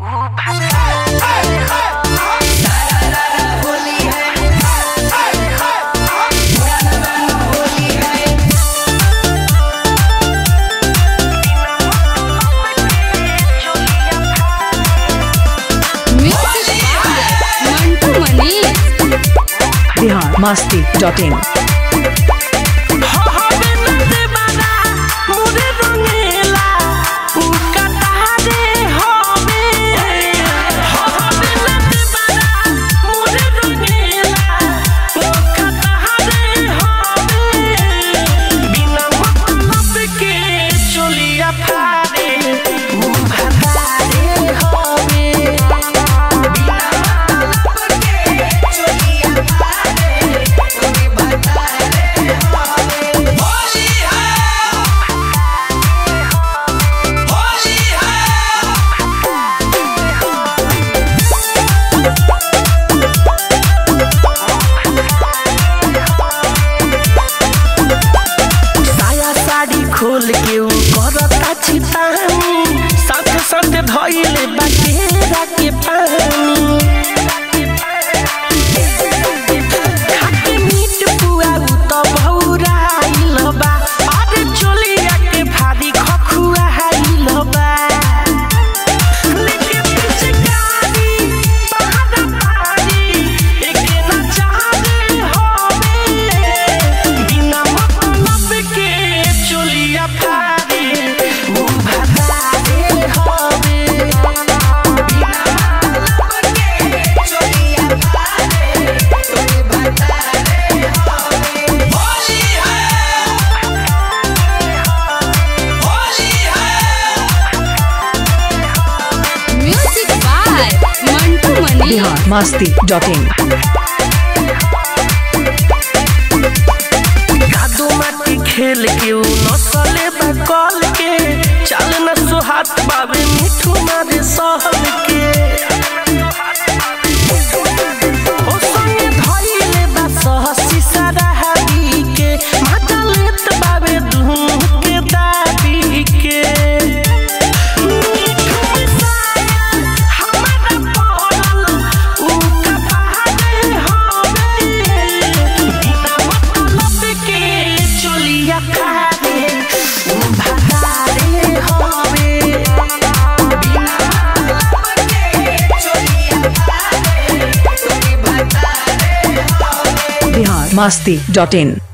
Mantu Mani Bihar Masti dot in साया साड़ी खोल के ऊ करता छिपानी साथ साथ धइले बाकेरा के पानी खाके मीट पुआ ऊ त भौराइल बा अरे चोलिया के भारी खखुआइल बा लेके पिचकारी पहाड़ा पारी एके ना चाहे होवे बिना मतलब के चोलिया फारे मुंह भतारे होवे बिना मतलब के चोलिया फारे तोरे भतारे होवे होली है होली है music by Mantu Mani Bihar Masti dot in कादो माटी खेल के ऊ नसले बकल के चल न सुहात बाबे मिठू मारे सहल के ओ संगे धइले बा सहसी सराहबी के माता लेत बाबे दुहु के दाबी के मिठू मिसाया हमारा पड़ल ऊ कपारे होवे बिना मतलब के चोलिया फारे ऊ भतारे होवे बिना मतलब के चोलिया फारे तोरे भतारे होवे बिहार मस्ती डॉट इन